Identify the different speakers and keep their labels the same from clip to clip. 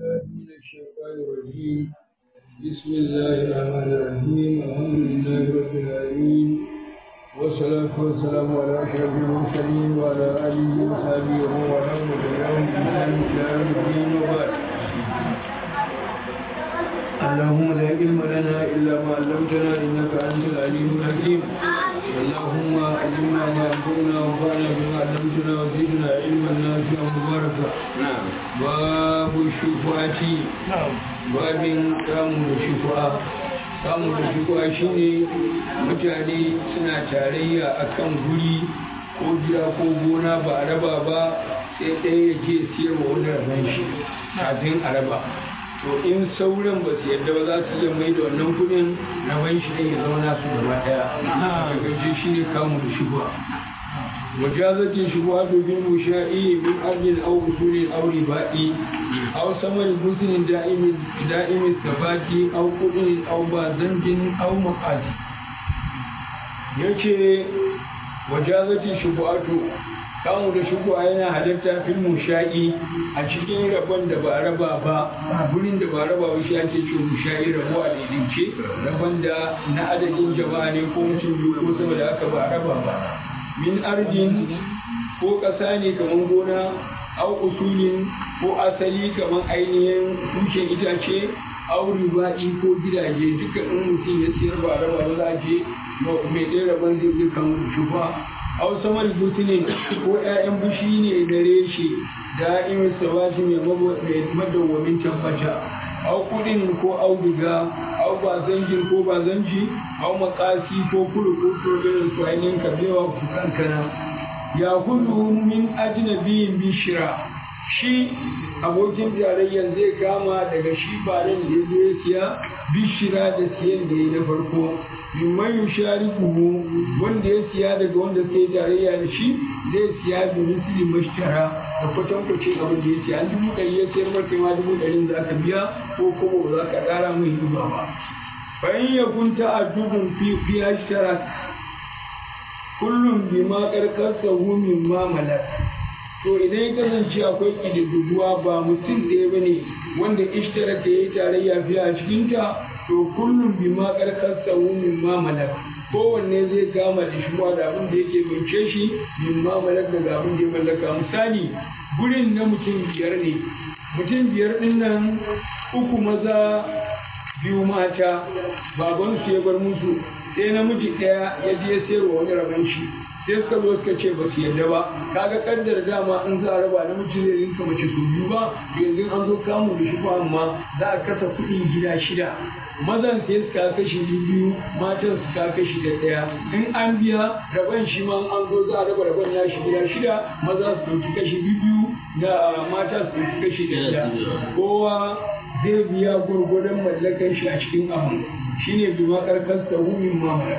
Speaker 1: بالله من الشيطان الرجيم بسم الله الرحمن الرحيم الحمد لله رب العالمين والصلاة والسلام على أشرف المرسلين وعلى آله وصحبه ومن والاه وتبعهم بإحسان إلى يوم الدين وبعد اللهم لا علم لنا إلا ما علمتنا إنك أنت العليم الحكيم اللهم علمنا ما ينفعنا وانفعنا بما علمتنا وزدنا علما نافعا مباركا
Speaker 2: نعم
Speaker 1: باب الشفعة باب kamu da shufa kamu da shufa shine mutane suna tarayya akan guri ko gida ko gona ba a raba ba sai ɗaya ya je siyarwa wani rabon shi kafin a raba to in sauran ba su yadda ba za su iya mai da wannan kudin rabon shi ne ya zama nasu gaba ɗaya a gaje shi ne kamu da shufa وجازت الشبهات بالمشاء من أرض أو أصول أو رباء أو ثمن حسن دائم دائم الثبات أو قدر أو بازنج أو مقاس yace wajazati shubu'atu kamu da shubu'a yana halatta fil musha'i a cikin rabon da ba raba ba gurin da ba raba ba shi ake ce musha'i rabo a daidaice rabon da na adadin jama'a ne ko mutum biyu ko sama da aka ba raba ba min ardin ko ƙasa ne kamar gona au usulin ko asali kamar ainihin tushen itace au riba'i ko gidaje duka in mutum ya siyar ba raba ba za a je mai ɗaya rabon zai zai kan shufa au samar butunin ko 'ya'yan bushi ne na reshe da'imin sabati mai madawwamin tabbata au kudin ko auduga au bazanjin ko bazanji au makasi ko kulu ko irin su ainihin kabewa ku kankana ya kudu min ajnabiyin bishira shi abokin tarayyar zai kama daga shi bayan da ya zo ya siya bishira da siyan da ya na farko mimman yushari kuhu wanda ya siya daga wanda sai tarayya da shi zai siya da misali mashtara da kwatankwacin abin da ya siya an dubu ɗari ya siyar maka ma dubu ɗarin za ka biya ko kuma ba za ka ƙara mai riba ba bayan ya kunta a dubun fi ashtara kullum bi ma karkarsa min ma malak to idan ya kasance akwai ƙididduguwa ba mutum ɗaya ba ne wanda ishtara ka yi tarayya fiye a cikinta to kullum bi ma karkarsa min ma malak kowanne zai kama da shi da abin da yake bince shi min ma malak daga abin da ya mallaka misali gurin na mutum biyar ne mutum biyar ɗin nan uku maza biyu mata babansu ya bar musu sai namiji ɗaya ya je sayarwa wani rabon shi sai suka zo suka ce ba su yarda ba kaga kaddar dama in za a raba namiji zai rinka mace su biyu ba yanzu an zo kamu da shi ba amma za a kasa kuɗi gida shida mazan sai suka kashi biyu matan suka kashi da ɗaya in an biya rabon shi ma an zo za a raba rabon nashi gida shida maza su ɗauki kashi biyu da mata su ɗauki kashi da ɗaya kowa zai biya gwargwadon mallakan shi a cikin abu shine bi ma karkar sahumin mamala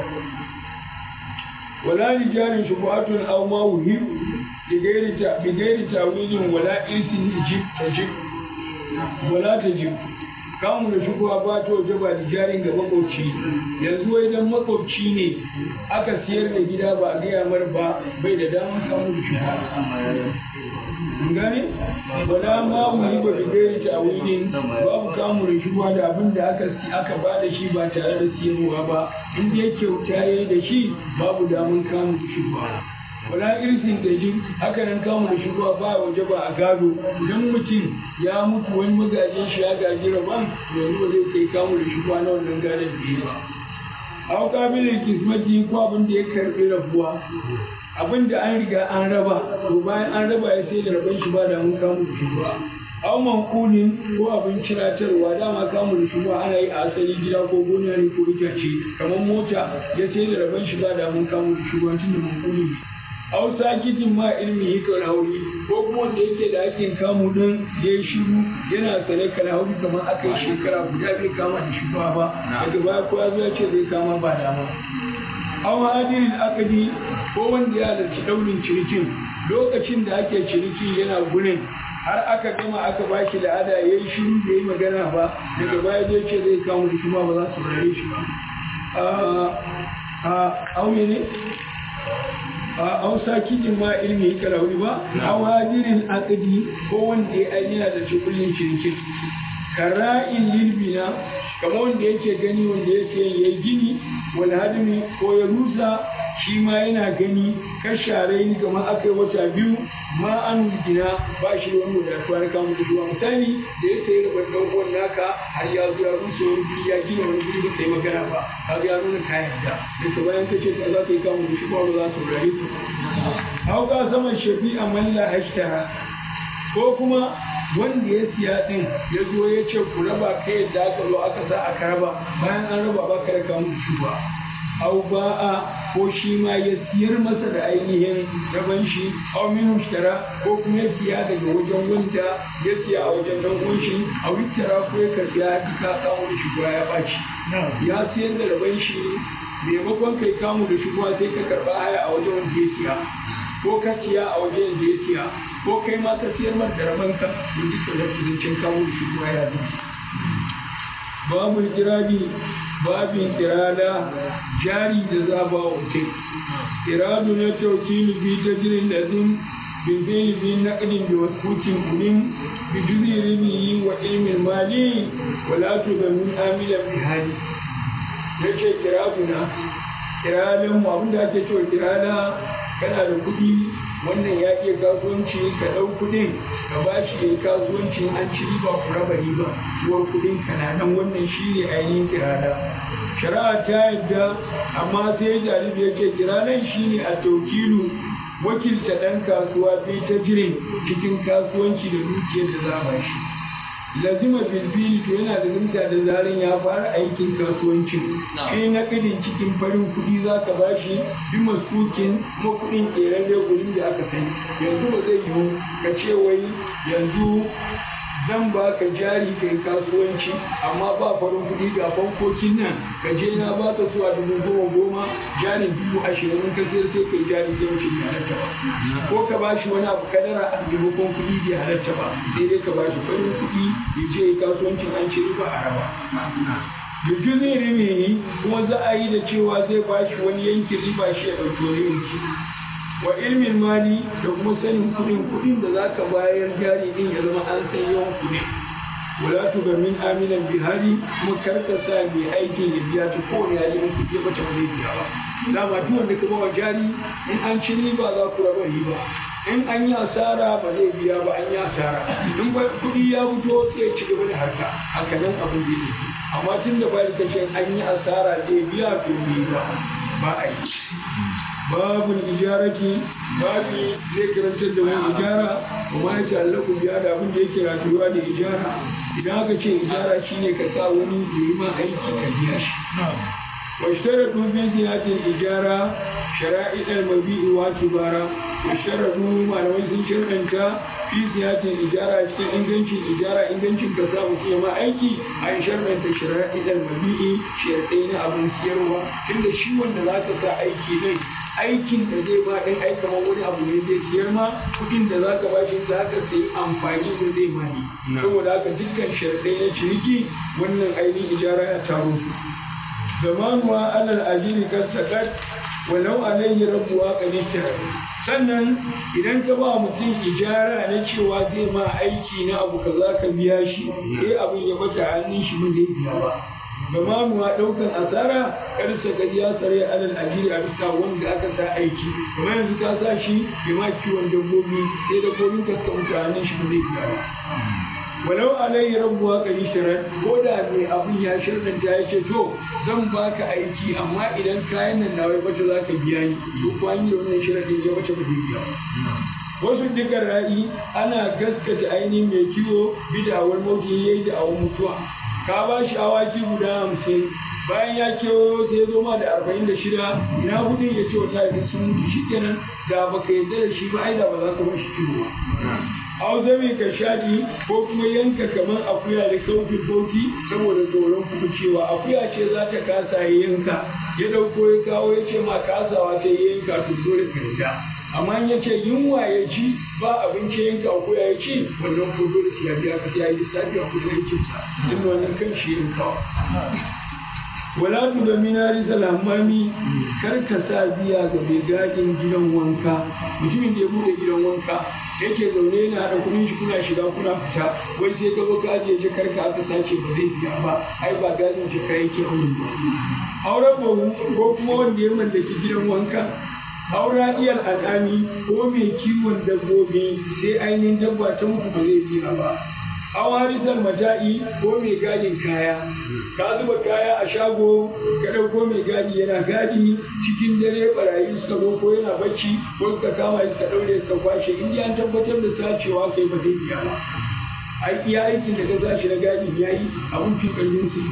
Speaker 1: wala rijalin shubuhatun aw ma wuhib bi gairi ta bi gairi tawilin wala isin tajib tajib wala tajib kamun da shubuwa ba ta waje ba da jarin ga makwabci yanzu wai dan makwabci ne aka siyar da gida ba a gaya mar ba bai da damar kamun da shubuwa gane wala ma wuri ba da gairi ta wuri babu kamun shubuwa da abin da aka aka ba da shi ba tare da siyarwa ba in dai kyauta yayi da shi babu damar kamun shubuwa wala irsin da jin haka nan kamun da shubuwa ba waje ba a gado idan mutum ya mutu wani magajin shi ya gaji rabon yanzu ba zai kai kamun da shubuwa na wannan gadon da ya ba a kabilin kismati ko abin da ya karbi rabuwa abin da an riga an raba to bayan an raba ya sai da rabon shi ba da mun kamu da shi ba aw manqulin ko abin ciratarwa dama kamu da shi ba ana yi a asali gida ko gona ne ko itace kamar mota ya sai da rabon shi ba da mun kamu da shi ba tunda manqulin aw sakitin ma ilmi hikar hauri ko kuma wanda yake da hakin kamu din ya yi shiru yana sane kana hauri kamar aka yi shekara guda bai kama da shi ba daga baya ko ya zo ya ce zai kama ba dama aw hadirin akadi ko wanda ya halarci daurin cinikin lokacin da ake ciniki yana gurin har aka gama aka ba shi la'ada ya yi shiru da yi magana ba daga baya zai ce zai kamu da shi ba za su rare shi ba a auye ne a ausa kijin ma ilmi yi kalauri ba a hadirin akadi ko wanda ya ainiya da cikulin shirkin kara'in lilbina kamar wanda yake gani wanda yake ya gini wani hadimi ko ya rusa shi ma yana gani kashare ni kamar aka yi wata biyu ma an gina ba shi da wani wadatuwa na kamun da zuwa misali da ya sayi rabar ɗan uwan naka har ya zo ya rusa wani guri ya gina wani guri ba kai magana ba ka ga ya nuna kayan da da bayan ka ce ka za ka yi kamun da shi ba za su rayu su hauka saman shafi a malla hashtara ko kuma wanda ya siya din ya zo ya ce ku raba kai yadda aka zo aka sa aka raba bayan an raba ba ka da kamun shi ba au ba'a ko shi ma ya siyar masa da ainihin raban shi au min mushtara ko kuma ya siya daga wajen wanda ya siya a wajen dan uwan shi a wittara ko ya karbi ya ka kawo da shi ya baci ya siyar da raban shi maimakon kai kamu da shi sai ka karba haya a wajen wanda ya siya ko ka siya a wajen da ya siya ko kai ma ka siyar mar da rabanka in duka da kuzancin kawo da shi ya zuwa babu jirabi babin irada jari da zaba wa mutum iradu na taukilu bi ta jirin da zin bilbili bi naƙadin da waskutin kunin bi juzi ribi wa ilmin mali wala tu ga min amilan bi hali ya ce kiraduna kiradun mu abinda ake cewa kirada kana da kuɗi wannan ya iya kasuwanci ka ɗau kuɗin ka ba shi ya kasuwanci an ci riba ku raba riba uwar kuɗin ka na nan wannan shi ne ainihin kirada shari'a ta yadda amma sai jaribi ya ce kiradan shi ne a taukilu wakilta ɗan kasuwa bai ta jirin cikin kasuwanci da dukiyar da za ba shi lazima bilbili to yana da zumta da zarin ya fara aikin kasuwancin shi na kadin cikin farin kuɗi za ka ba shi bi maskukin kuma kuɗin ƙeren gurin da aka sani yanzu ba zai yiwu ka ce wai yanzu zan ba ka jari ka yi kasuwanci amma ba farin kuɗi ga bankokin nan ka je na ba ka zuwa dubu goma goma jarin dubu ashirin in ka sayar sai ka yi jari zai wuce bai halatta ba ko ka ba shi wani abu kadara a maimakon kuɗi bai halatta ba sai dai ka ba shi farin kuɗi ya je yi kasuwancin an ce riba a rawa Yuju zai rime kuma za a yi da cewa zai ba shi wani yankin riba shi ya ɗauki wani yanki. wa ilmin mali da kuma sanin kudin kudin da zaka bayar jari din ya zama an san yawan kudin wala tu ga min aminan bihari kuma karka sa mai aikin ya biya ta kowane hali in kudi ba ta zai biya ba dama duk wanda ka bawa jari in an ci riba za ku raba riba in an yi asara ba zai biya ba an yi asara in ba kudi ya fito sai ci gaba da harka haka nan abin da yake amma tun da bayan kace an yi asara zai biya to ba ba a yi babul ijarati babi zai karantar da wani ijara kuma ya ta'allaku biya da abin da yake rayuwa da ijara idan aka ce ijara shine ka sa wani da yi ma aiki ka biya shi واشترطوا في زيادة الإجارة شرائط المبيع واعتبارا واشترطوا ما لو يسن شرطا في زيادة الإجارة cikin ingancin ijara ingancin ka samu fiye ma aiki an sharɗanta shara'i al-mabi'i sharɗai na abin siyarwa tunda shi wanda za ka sa aiki din aikin da zai ba ɗin ai kamar wani abu ne zai siyar ma kuɗin da za ka ba shi za ka sayi amfani da zai mani saboda haka dukkan sharɗai na ciniki wannan ainihin ijara ya taro su zamanuwa alal ajiri kan sakat walau alayhi rabuwa kanishtar sannan idan ka ba mutum ijara na cewa zai ma aiki na abu ka za ka biya shi sai abin ya bata hannun shi ba zai biya ba zamanuwa ɗaukan asara kar sakat ya tsare alal ajiri a bisa wanda aka sa aiki kamar yanzu ka sa shi ya ma kiwon dabbobi sai dabbobin ka suka mutu hannun shi ba zai biya ba walau alayhi rabbuwa kari shirar ko da mai abin ya shirɗanta ya ce to zan baka aiki amma idan kayan nan na wai bace za ka biya ni to ko an yi da wannan shiraɗin ya bace ba zai biya wasu dukkan ra'i ana gaskata ainihin mai kiwo bidawar mauti ya yi da awon mutuwa ka ba shi awaki guda hamsin bayan ya kewo sai ya zo ma da arba'in da shida ina hudun ya ce wata idan sun mutu shi kenan da baka yarda da shi ba ai da ba za ka bar shi kiwo ba au zame ka shaɗi ko kuma yanka kamar akuya da kaufin boki saboda tsoron kuma cewa akuya ce za ta kasa ya yanka ya ɗauko ya kawo ya ce ma kasawa ta ya yanka to dole ka yarda amma ya ce yunwa ya ci ba abinci yanka akuya ya ci wannan ko dole sai ya biya ka sai ya yi lissafi a kudin aikinsa inda wannan kan shi yankawa. wala tu da minari salamami kar ka sa biya ga mai gadin gidan wanka mutumin da ya bude gidan wanka yake zaune yana haɗa kuɗin shi kuna shiga kuna fita wai sai ka zo ka ajiye jakar ka aka sace ba zai biya ba ai ba gadin jaka yake auren ba auren ba ko kuma wanda ya mallaki gidan wanka aura iyal al'ami ko mai kiwon dabbobi sai ainihin dabba ta mutu ba zai biya ba an harisar mata'i ko mai gadin kaya ka zuba kaya a shago ka ɗauko mai gadi yana gadi cikin dare barayi suka zo ko yana bacci ko suka kama suka ɗaure suka kwashe in an tabbatar da sacewa kai ba zai biya ba ai iya aikin da ka sashi na gadin ya yi abun fi ƙarfin su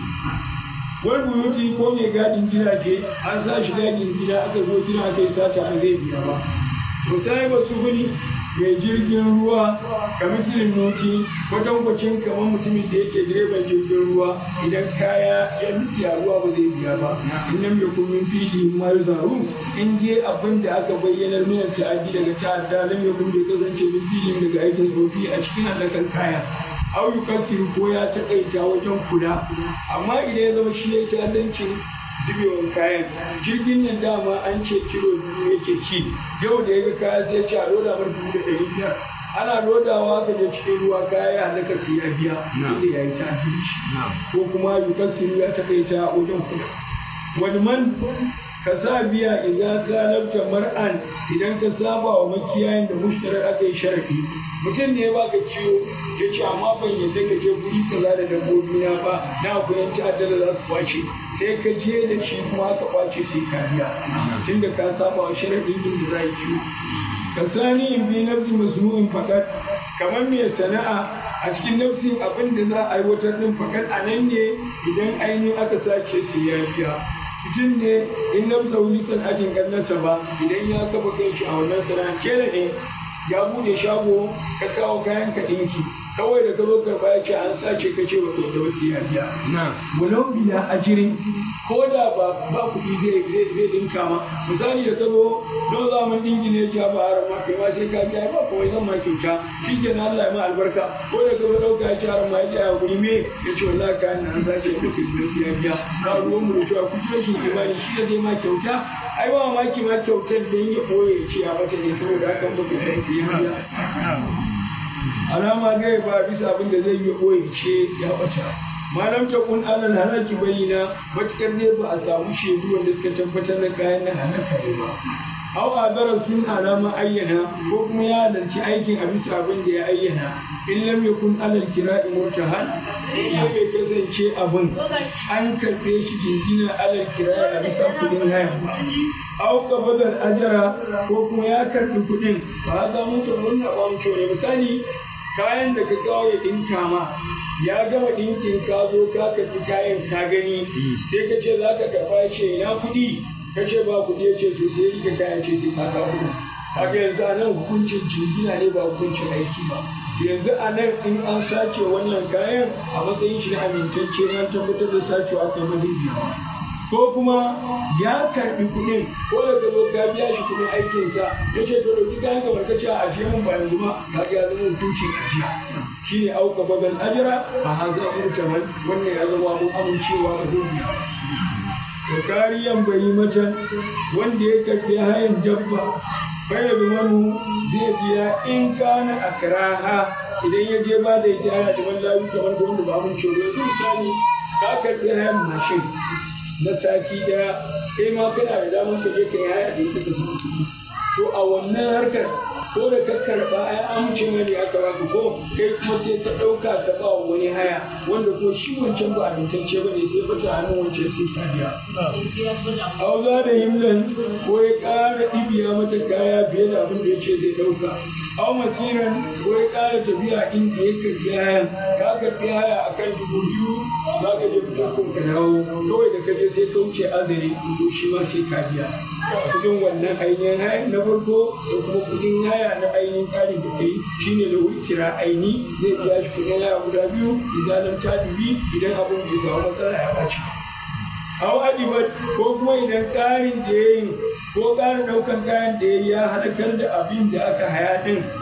Speaker 1: wani buyuti ko mai gadin gidaje an sa shi gadin gida aka zo gida aka yi sata ba zai biya ba to sai ba su gani mai jirgin ruwa kamar silin noti kwatankwacin kamar mutumin da yake direban jirgin ruwa idan kaya ya nufi a ruwa ba zai biya ba in nan mai kumin fili ma zaru in je abin da aka bayyanar minar ta'addi daga ta'adda lam yakun bai kasance min filin daga aikin tsofi a cikin hallakan kaya au yukassiru ko ya taƙaita wajen kula amma idan ya zama shi ya ta'addancin zubewan kayan jirgin nan dama an ce kilo biyu yake ci yau da ya ga kaya sai ce a loda mar dubu da ɗari biyar ana lodawa ka je cikin ruwa kaya ya halaka sai ya biya inda ya yi ta'addanci ko kuma yukassiru ya taƙaita wajen kula wani man ka sa biya idan ka labta mar'an idan ka saba wa makiyayin da mushtarar aka yi sharafi mutum ne ya baka ciwo ya ce amma ban yadda ka je guri kaza da dabbobi na ba na akwai yan ta'adda da za su kwace sai ka je da shi kuma aka kwace sai ka biya tunda ka saba wa sharafin yin da za yi ciwo ka sani in bi nafsi masnu'in fakat kamar mai sana'a a cikin nafsin abin da za a aiwatar din fakat a nan ne idan ainihin aka sace sai ya biya mutum ne in na sauri sana'atin kannarsa ba idan ya kafa kai shi a wannan sana'a kera ne ya bude shago ka kawo kayan ka ɗinki kawai da ka zo karɓa ya ce an sace ka ce wata da wasu ya biya walau bila ajirin ko da ba ba kuɗi zai zai zai ɗinka ma misali da ka zo don zaman ɗinki ne ya ba haram ma kai ma sai ka biya ba kawai zan ma kyauta shi ke na Allah ya ma albarka ko da ka zo ɗauka ya ce haram ma ya ce a guri me ya ce wallahi kayan na an sace da kai biya ya biya ba ruwan mu da cewa ku ji rashin imani shi da zai ma kyauta ai ba mamaki ma kyautar dan ya ɓoye ya ce a mata ne saboda hakan ba ku sai ya biya alama gai ba bisa abin da zai yi ɓoye ce ya ɓata malam ta kun alal halaki bayyana matukar ne ba a samu shaidu wanda suka tabbatar da kayan nan halaka ne ba aw adara sun alama ayyana ko kuma ya halarci aikin a bisa abin da ya ayyana in lam yakun alal kira'i murtahan in ya bai kasance abin an karɓe shi jingina alal kira'i a bisa kudin haya ba aw qabadal ajara ko kuma ya karɓi kudin ba za mu ta murna ba mu ne misali kayan da ka kawo ya ɗinka ma ya gama ɗinkin ka zo ka karɓi kayan ka gani sai ka ce za ka karɓa ce na kuɗi ka ce ba kuɗi ya ce to sai rike kayan ce sai ka kawo kuɗi kaga yanzu a nan hukuncin jingina ne ba hukuncin aiki ba yanzu a nan in an sace wannan kayan a matsayin shi na amintacce an tabbatar da sacewa aka yi mazibiya ko kuma ya karbi kuɗin ko da ka zo ka biya shi kuɗin aikinsa ya ce to dauki kayan kamar ka ce a ajiye mun ba yanzu ba ka ga ya zama hukuncin ajiya shi ne auka babal ajira a haza mutaman wannan ya zama mun amincewa ba zai biya da kariyan bayi mata wanda ya karbi hayan dabba bai manu zai biya in kana akraha idan ya je ba da ita ana da layu kamar da wanda ba amincewa yanzu misali ka karbi hayan mashin na sati daya kai ma kana da damar ka je ka yi haya da ita ka samu kuɗi to a wannan harkar ko da ka karɓa ai amince mai ne aka baka ko kai kuma sai ka ɗauka ka ba wani haya wanda ko shi wancan ba amintacce ba ne sai bata hannun wancan sai ka biya. Auza da himlan ko ya ƙara ɗibiya mata kaya fiye da abin da ya ce zai ɗauka. Au masiran ko ya ƙara tafiya inda ya karɓi hayan ka karɓi haya a kan dubu biyu za ka je fitar ka dawo kawai da ka je sai ka wuce azari to shi ma sai ka biya. Kudin wannan ainihin hayan na farko da kuma kudin haya na ainihin tsarin da kai shine da wuri kira aini zai biya shi kudin haya guda biyu idan ta dubi idan abin bai samu matsala ya ɓaci. Hau adibat ko kuma idan ƙarin da ya yi ko ƙara ɗaukan kayan da ya ya halakar da abin da aka haya ɗin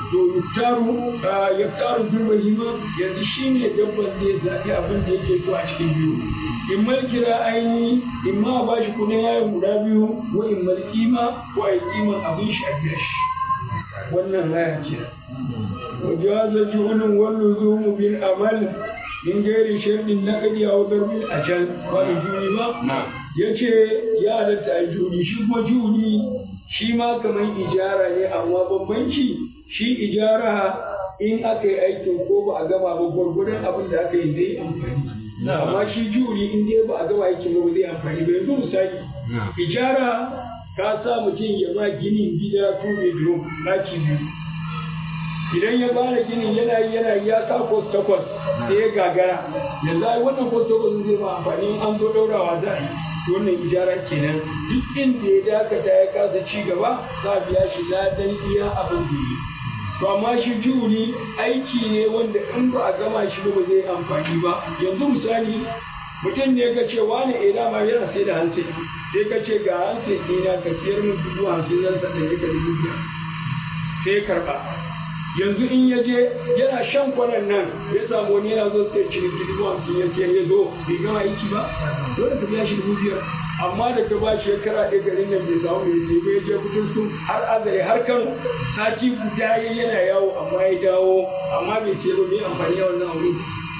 Speaker 1: to yuktaru yaktaru bil bahima yanzu shine dabban zai zaɓi abin da yake so a cikin biyu in mal kira aini in ma ba shi kudin yayin guda biyu ko in mal kima ko a yi kiman abin shi a biya shi wannan haya ce wajaza juhulun wallu zumu bil amal min gairi sharɗin na ƙari a wadar bil ajal ba da juni ba ya ce ya halatta a juni shi kuma juni shi ma kamar ijara ne amma bambanci shi ijara in aka yi aikin ko ba a gama ba gwargwadon abin da aka yi zai amfani amma shi juri in dai ba a gama aikin ba zai amfani ba yanzu misali ijara ka sa mutum ya ma ginin gida two bedroom ɗaki biyu idan ya fara ginin yana yi yana yi ya sa kwas takwas sai ya gagara yanzu ai wannan kwas takwas zai ma amfani in an zo ɗaurawa za a yi wannan ijara kenan duk inda ya dakata ya kasa ci gaba za a biya shi ladan iya abin da yi to amma shi juri aiki ne wanda in ba a gama shi ba zai amfani ba yanzu misali mutum ne ka ce wani eh dama yana sai da hansi sai ka ce ga hansi ɗina ka siyar min dubu hamsin zan sa ɗari ka dubu biyar sai karɓa yanzu in ya je yana shan kwanan nan ya samu wani yana zo sai ciniki dubu hamsin ya siyar ya zo bai gama aiki ba dole ka biya shi dubu biyar amma da ka ba shekara ɗaya garin nan bai samu mai sai bai je kudin sun har azare har kano sati guda ya yana yawo amma ya dawo amma bai ce ba mai amfani da wannan aure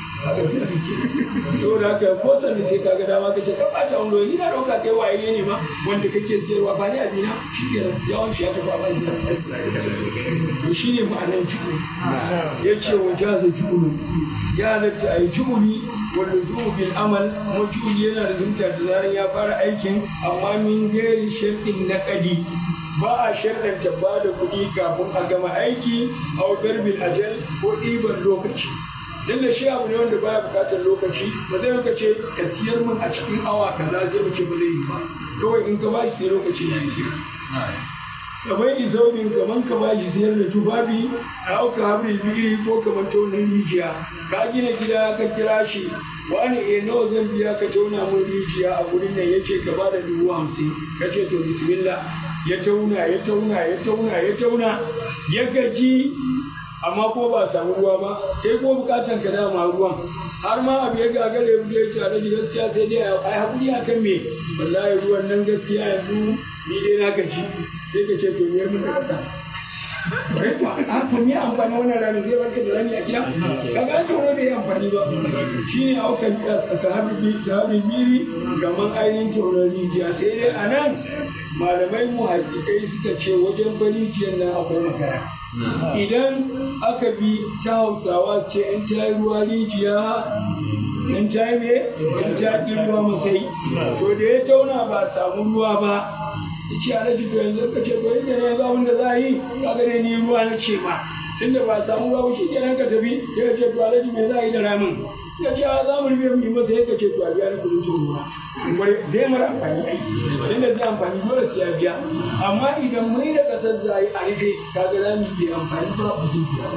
Speaker 1: saboda haka ko sanda sai kaga dama ka ce ka ɓata wani lokaci na ɗauka kai waye ne ma wanda kake siyarwa ba ni abina shi ke yawan shi ya tafi a banza to shi ne ma'anar jikuni ya ce wa jaza jikuni ya halatta a yi jikuni wanda zuwa bil amal kuma jikuni yana da zumta da zaran ya fara aikin amma min gairi sharɗin na ƙadi ba a sharɗanta ba da kuɗi kafin a gama aiki a bil ajal ko ɗiban lokaci dan da shi abu ne wanda baya buƙatar lokaci ba zai maka ce ka siyar min a cikin awa kaza zai mace ba zai yi ba kawai in ka ba shi sai lokaci ya yi kamar izaubin kamar ka bashi siyar da tufafi a auka habrin biri ko kamar taunin rijiya ka gina gida ka kira shi wani e nawa zan biya ka tauna mun rijiya a gurin nan yace ka ba da dubu hamsin ka ce to bismillah ya tauna ya tauna ya tauna ya tauna ya gaji amma ko ba samu ruwa ba sai ko bukatan ka dama ruwan har ma abu ya gagare mu ya ce alaji gaskiya sai dai ai hakuri akan me wallahi ruwan nan gaskiya yanzu ni dai na gaji sai ka ce to miyar mun da kasa bai kuwa a to me amfani wannan rani zai barka da rani a gida ka ga ce wani bai amfani ba shine aukan sahabi sahabi miri gaman ainihin tauran rijiya sai dai a nan malamai mu hakikai suka ce wajen barijiyar nan akwai makara idan aka bi ta hausawa ce in ta yi ruwa rijiya in ta yi me in ta ƙi ruwa masai to da ya tauna ba samu ruwa ba ce a raji to yanzu ka ce to yadda ne yanzu abin da za a yi kaga ne ni ruwa na ce ba tunda ba samu ruwa ba shi kenan ka tafi ya ce to a raji me za a yi da ramin ya ce a za mu rufe mu yi masa ya ce to a biya ni kudin cin ruwa zai mara amfani aiki tunda zai amfani dole sai ya biya amma idan mai da kasar za a yi a rufe kaga za mu yi amfani ba ba zai biya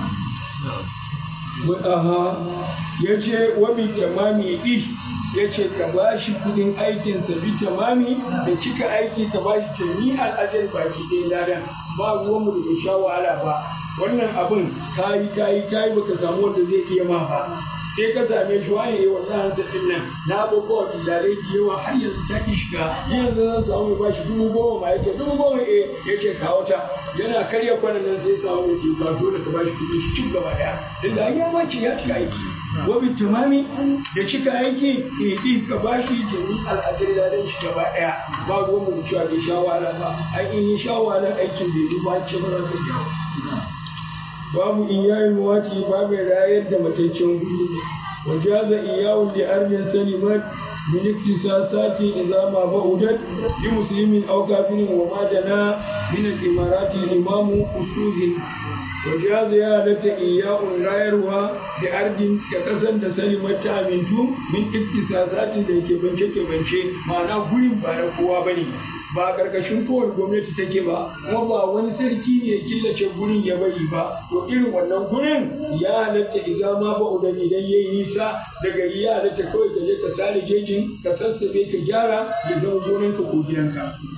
Speaker 1: ba. ya ce wa bi tamami ɗi ya ce ka ba shi kudin aikinsa bi tamami da cika aiki ka ba shi tami al'ajar baki ɗaya ladan ba ruwanmu da bai sha wahala ba wannan abin kayi kayi kayi baka samu wanda zai iya ma ba sai ka same shi wani yi wannan hansa ɗin nan na abubuwa bilalai da yawa har yanzu ta ki shiga yanzu zan samu ba shi dubu goma ma yake dubu goma eh yake kawo ta yana karya kwanan nan sai samu ya ce ka dole ka ba shi kuɗi shi cin gaba ɗaya tunda an yi mace ya cika aiki wabi tumami da cika aiki ɗin ka ba shi jami al'adar ladan shi gaba ɗaya ba ruwan mu cewa bai sha wahala ba an in yi sha wahala aikin bai yi ba ce ba za ka jawo babu in yayi muwati babu rayar da mataccen guri wajaza iyawun da armin salimat min iktisasati idza ma ba'udat li muslimin aw kafirin wa ma jana min al-imarati imamu usuzin wajaza ya halatta iyawun rayarwa da ardin da kasan da salimat ta amintu min iktisasati da yake bance ke bance ma'ana gurin ba na kowa bane ba karkashin kowane gwamnati take ba kuma ba wani sarki ne ya killace gurin ya bari ba to irin wannan gurin ya halatta idan ma ba udan idan yayi nisa daga ya halatta kawai ka je ka sare jejin ka sassabe ka gyara ya zama gonan ka ko gidanka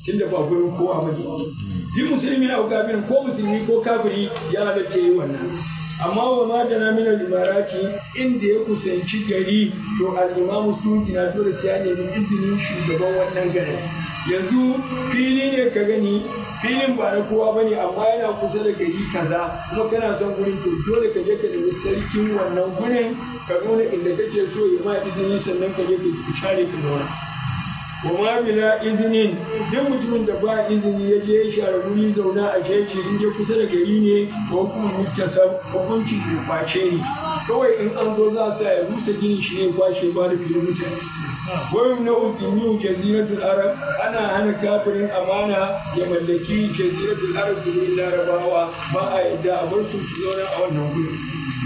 Speaker 1: tunda ba gurin kowa ba ne yi musulmi au kafirin ko musulmi ko kafiri ya halatta yi wannan amma wa ma da na mina limarati inda ya kusanci gari to al'imamu suki na dole sai ya nemi izinin shugaban wannan garin yanzu fili ne ka gani filin ba na kowa bane amma yana kusa da gari kaza kuma kana son gurin to dole ka je ka nemi sarkin wannan gurin ka nuna inda kake so ya ma izini sannan ka je ka share ka zauna wa ma bila izinin duk mutumin da ba izini ya je ya share guri zauna a jeji in je kusa da gari ne ko kuma mutasab hukuncin ya kwace ne kawai in an zo za a sa ya rusa gini shi ne kwashe ba da filin mutane wani na ukimiyu jaziratul arab ana hana kafirin amana ya mallaki jaziratul arab gurin larabawa ba a yadda a bar su su zauna a wannan gurin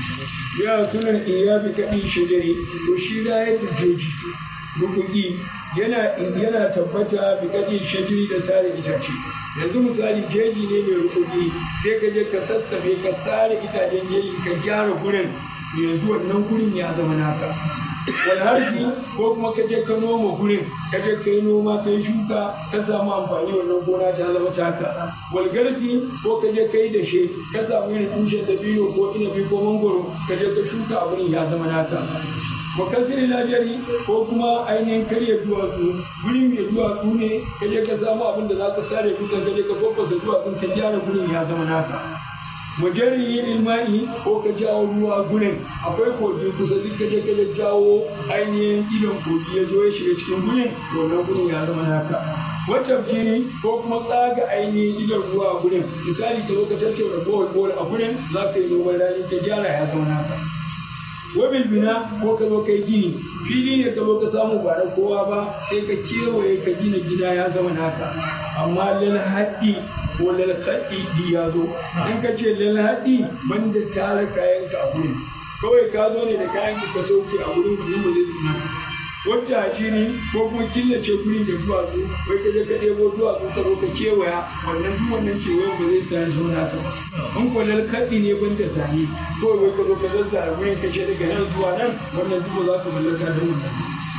Speaker 1: ya sunan iyabi kaɗi shajari to shi da ya jeji rukuki yana yana tabbata bi kaɗi shajiri da sare itace yanzu misali jeji ne mai rukuki sai ka je ka sassabe ka sare itacen jeji ka gyara gurin yanzu wannan gurin ya zama naka wani harfi ko kuma ka je ka noma gurin ka je ka yi noma ka yi shuka ka samu amfani wannan gona ta zama taka walgarsi ko ka je ka yi dashe ka samu irin tushen dabino ko inabi ko mangoro ka je ka shuka a gurin ya zama naka wa kasiri lajari ko kuma ainihin karya duwatsu gurin mai duwatsu ne ka je ka samu abin da za ka sare kusa ka je ka fafasa duwatsun ka gyara gurin ya zama naka wajen yin ilmani ko ka jawo ruwa gurin akwai kogi kusa duk ka je ka jawo ainihin idon kogi ya zo ya shiga cikin gurin wannan gurin ya zama naka wata fili ko kuma tsaga ainihin idon ruwa a gurin misali ka zo ka tattauna bohol bohol a gurin za ka yi noman rani ka gyara ya zama naka wabil bina ko ka zo kai gini fili ne ka zo ka samu ba da kowa ba sai ka kewaye ka gina gida ya zama naka amma lal haɗi ko lal haɗi di ya zo in ka ce lal haɗi banda tara kayan ka a gurin kawai ka zo ne da kayan ka ka sauke a gurin gurin ba zai zama wata shiri ko kuma killace guri da duwatsu wai ka je ka ɗebo duwatsu ka zo ka kewaya wannan duk wannan kewayen ba zai sa ya zo naka ba in ko lalkaɗi ne ban da zane kawai wai ka zo ka zazzara gurin ka ce daga nan zuwa nan wannan duk ba za ka mallaka da wannan